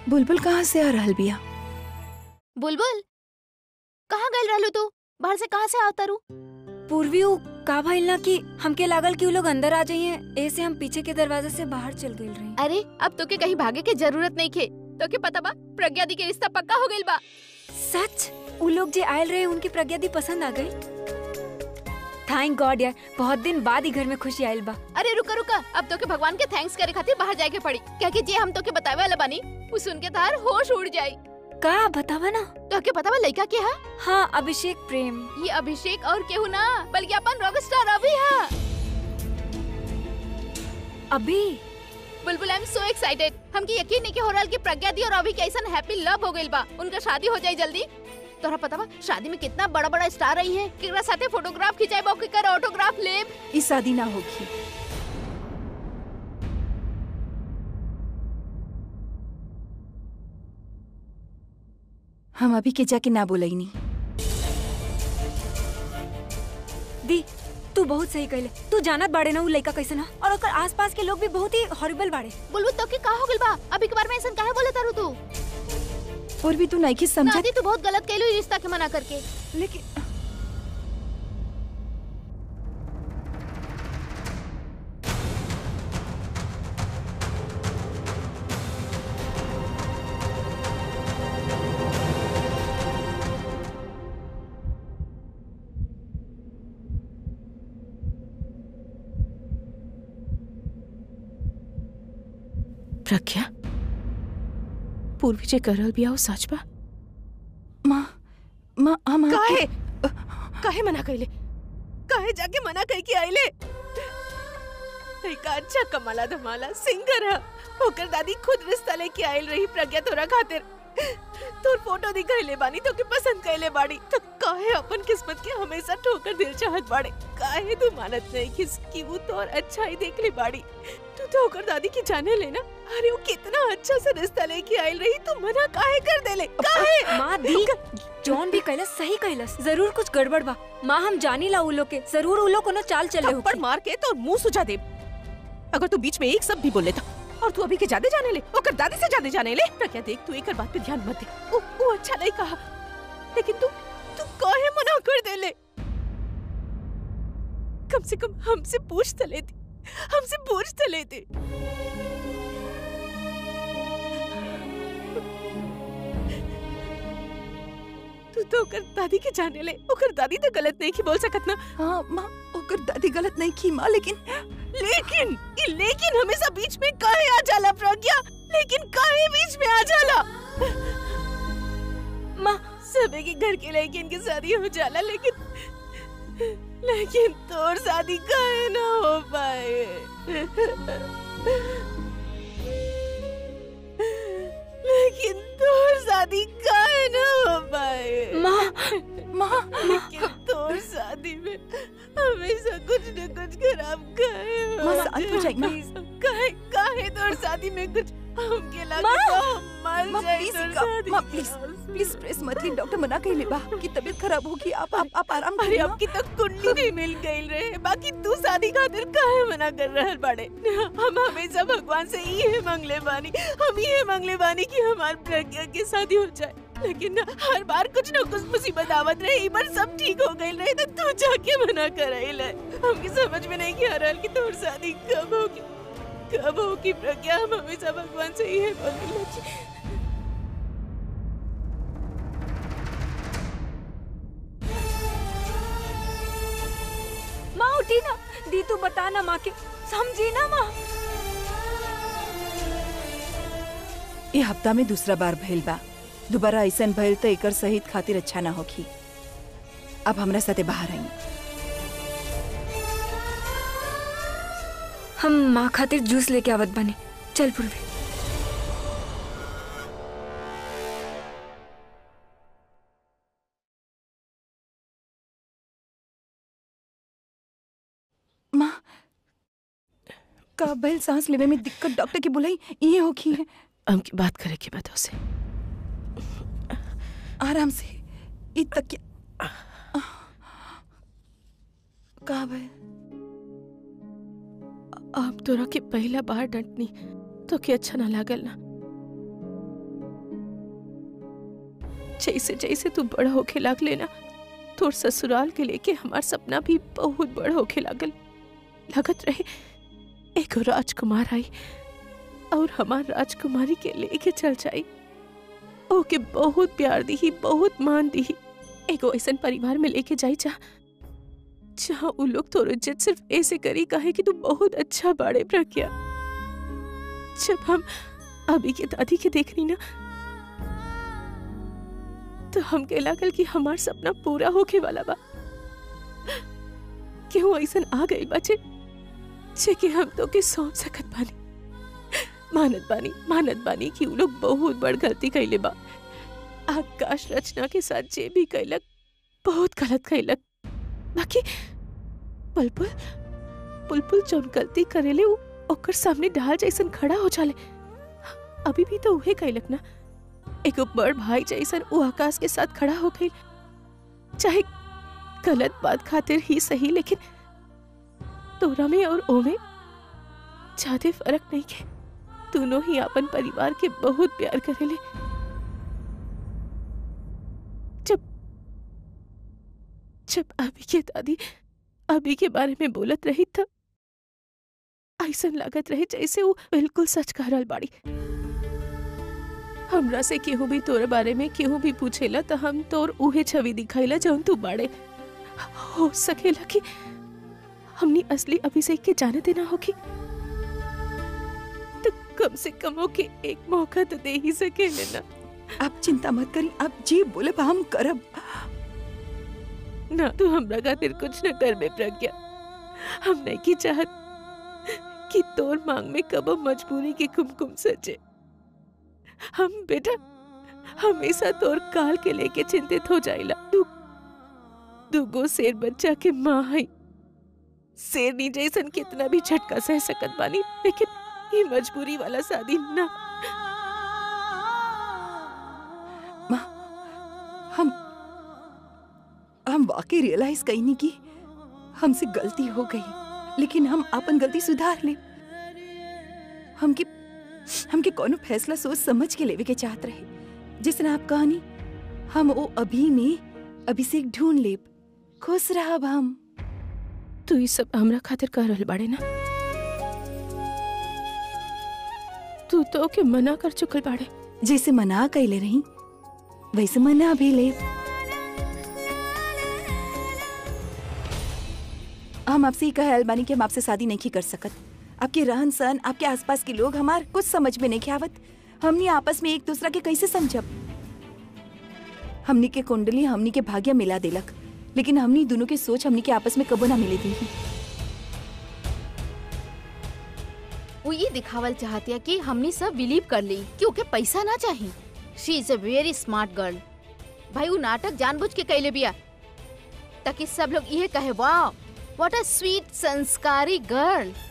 बुलबुल कहाँ से आ रहल बिया बुलबुल कहाँ गइल रहलू तू बाहर से कहाँ से आवता रू पूर्वी उ का भइल ना कि हमके लागल कि उ लोग अंदर आ जाइए ऐसे हम पीछे के दरवाजे से बाहर चल गइल रही अरे अब तोके कहीं भागे के जरूरत नहीं खे तोके पता बा प्रज्ञा दी के रिश्ता पक्का हो गइल बा सच उ लोग जे आयल रहे उनकी प्रज्ञा दी पसंद आ गई थैंक गॉड यार बहुत दिन बाद ही घर में खुशी आयल बा अरे रुका रुका अब तोके भगवान के थैंक्स करे खातिर बाहर जाए के पड़ी क्या कि जे हम तोके बतावे वाला बानी उ सुन के तार होश उड़ जाई का बतावा ना तोके पता बा लड़का के हा हाँ अभिषेक प्रेम ये अभिषेक और केहू ना बल्कि अपन रॉकस्टार अभी हा अभी बुलबुल आई एम सो एक्साइटेड हमके यकीन नहीं कि हो रहल कि प्रज्ञा दी और अभी के ऐसा हैप्पी लव हो गइल बा उनका शादी हो जाई जल्दी तोरा पता बा शादी में कितना बड़ा बड़ा स्टार रही है केकरा साथे फोटोग्राफ खिंचाई बा केकर ऑटोग्राफ लेब ई शादी ना होगी हम अभी के जाके ना बोलईनी दी तू बहुत सही कहले तू जानत बाड़े ना उ लड़का कैसन हा और ओकर आसपास के लोग भी बहुत ही हॉरिबल बाड़े बुलबुल तो के का हो गइल बा अभी के बार में ऐसा काहे बोले तारू तू और भी तू नहीं की समझत नादी तू बहुत गलत कहलू ई रिश्ता के मना करके लेकिन प्रज्ञा पूर्वी जे करल बिया वो सच बा माँ माँ हम काहे काहे मना कइले काहे जाके मना कइ के आइले लइका अच्छा कमाला धमाला सिंगर है ओकर दादी खुद रिश्ता लेके आइल रही प्रज्ञा तोरा खातिर तोर फोटो दिखाइले बानी तो के पसंद कइले बाड़ी तो काहे अपन किस्मत के हमेशा ठोकर दिल चाहत बाड़े काहे तू मानत नहीं किस कि वो तोर अच्छा ही देख ले बाड़ी तू तो ओकर दादी की जाने लेना अरे वो कितना अच्छा से रिश्ता लेके आइल रही तू मना काहे कर देले काहे माँ दी जॉन भी कहलस सही कहलस जरूर कुछ गड़बड़ बा माँ हम जानी ला उ लोग के जरूर उ लोग कोनो चाल चले थप्पड़ होगी मार के तो मुंह सुझा दे अगर तू बीच में एक शब्द भी बोल लेता और तू अभी के ज्यादा जाने ले ओकर दादी से ज्यादा जाने ले प्रज्ञा देख तू एक बात पे ध्यान मत दे वो, वो अच्छा नहीं कहा लेकिन तू तू काहे मना कर दे ले कम से कम हमसे पूछ तो लेती हमसे पूछ तो लेते तू तो ओकर दादी के जाने ले ओकर दादी तो गलत नहीं की बोल सकत ना हाँ माँ ओकर दादी गलत नहीं की माँ लेकिन लेकिन ये लेकिन हमेशा बीच में काहे आ जाला प्रज्ञा लेकिन काहे बीच में आ जाला माँ सबे के घर के लेकिन की शादी हो जाला लेकिन लेकिन तोर शादी काहे ना हो पाए लेकिन तोर शादी काहे ना हो पाए माँ माँ लेकिन तोर शादी में हमेशा कुछ न कुछ खराब काहे हो माँ, शांत हो जाइए, माँ। काहे काहे तोर शादी में कुछ हमके लगे माँ। तो हम मर माँ जाए प्लीज तोर इनका शादी माँ के प्लीज बाद। प्लीज स्ट्रेस मत ली डॉक्टर मना कही बा कि तबीयत खराब होगी आप आप आप आराम अरे करिए अब की तक कुंडली नहीं मिल गई रहे बाकी तू शादी खातिर काहे मना कर रहल बाड़े हम हमेशा भगवान से ये मांगले बानी हम ये मांगले बानी कि हमार प्रज्ञा की शादी हो जाए लेकिन ना, हर बार कुछ ना कुछ मुसीबत आवत रहे एक बार सब ठीक हो गई रहे तो तू जाके मना कर हमके समझ में नहीं आ रहा कि तोर शादी कब होगी कब होगी प्रज्ञा हम हमेशा भगवान से ये मांगले माँ उठी ना दी तू बता ना माँ के समझी ना माँ ये हफ्ता में दूसरा बार भइल बा दोबारा ऐसन भइल तो एकर सहित खातिर अच्छा ना होगी अब हमरा साथे बाहर आई हम माँ खातिर जूस लेके आवत बने चल पूर्वी माँ का भइल सांस लेवे में दिक्कत डॉक्टर की बुलाई ये होगी है हमकी बात करे के बताओ से आराम से ई तकिया का भइल आप तोरा के पहला बार डंटनी तो के अच्छा ना लागल ना जैसे जैसे तू बड़ होके लागले ना तोर ससुराल के लेके हमार सपना भी बहुत बड़ होके लागल लगत रहे एगो राजकुमार आई और हमार राजकुमारी के लेके चल जाई ओके बहुत प्यार दी बहुत मान दी एगो ऐसन परिवार में लेके जाई जा जहाँ उ लोग तोर इज्जत सिर्फ ऐसे करी कहे कि तू बहुत अच्छा बाड़े प्रज्ञा जब हम अभी के दादी के देखनी ना तो हमके लागल कि हमार सपना पूरा होके वाला बा क्यों ऐसन आ गई बचे जे कि हम तो के सौंप सकत बानी मानत बानी मानत बानी कि उ लोग बहुत बड़ गलती कैले बा आकाश रचना के साथ जे भी कैलक बहुत गलत कैलक बाकी पुलपुल पुलपुल जौन गलती करेले उ ओकर सामने ढाल जैसन खड़ा हो जाले अभी भी तो उहे कैलक ना एगो बड़ भाई जैसन उ आकाश के साथ खड़ा हो गई चाहे गलत बात खातिर ही सही लेकिन तोरा में और ओमे ज्यादा फर्क नहीं है दोनों ही अपन परिवार के बहुत प्यार करेले जब जब अभी के दादी अभी के बारे में बोलत रही तब ऐसा लागत रहे जैसे वो बिल्कुल सच कह रहल बाड़ी हमरा से केहू भी तोर बारे में केहू भी पूछेला तो हम तोर उहे छवि दिखाइला जौन तू बाड़े हो सकेला कि हमनी असली अभिषेक के जाने देना होगी तो कम से कम होके एक मौका तो दे ही सकेले ना आप चिंता मत करी आप जी बोले बा हम करब ना तू हमरा खातिर कुछ न कर बे प्रज्ञा हम नहीं की चाहत कि तोर मांग में कबो मजबूरी की कुमकुम सजे हम बेटा हमेशा तोर काल के लेके चिंतित हो जाइला तू दूगो शेर बच्चा के माँ है शेरनी जैसन कितना भी झटका सह सकत बानी लेकिन ये मजबूरी वाला शादी ना हम हम वाकई रियलाइज कई नहीं की हमसे गलती हो गई लेकिन हम अपन गलती सुधार ले हमके हमके कोनो फैसला सोच समझ के लेवे के चाहत रहे जिसने आप कहानी हम वो अभी में अभिषेक ढूंढ लेब खुश रहब हम तू ये सब हमरा खातिर कर रहल बाड़े ना तू तो के मना कर चुकल बाड़े जैसे मना कैले रही वैसे मना भी ले हम आपसे ही कहे अलबानी कि हम आपसे शादी नहीं कर सकत आपके रहन सहन आपके आसपास के लोग हमार कुछ समझ में नहीं आवत हमनी आपस में एक दूसरा के कैसे समझब हमनी के कुंडली हमनी के भाग्य मिला देलक लेकिन हमनी दोनों के सोच हमनी के आपस में कबो ना मिले थी वो ये दिखावल चाहती है कि हमने सब बिलीव कर ली कि ओके पैसा ना चाहिए she is a very smart girl भाई वो नाटक जानबूझ के कैले बिया ताकि सब लोग ये कहे वाह व्हाट अ स्वीट संस्कारी गर्ल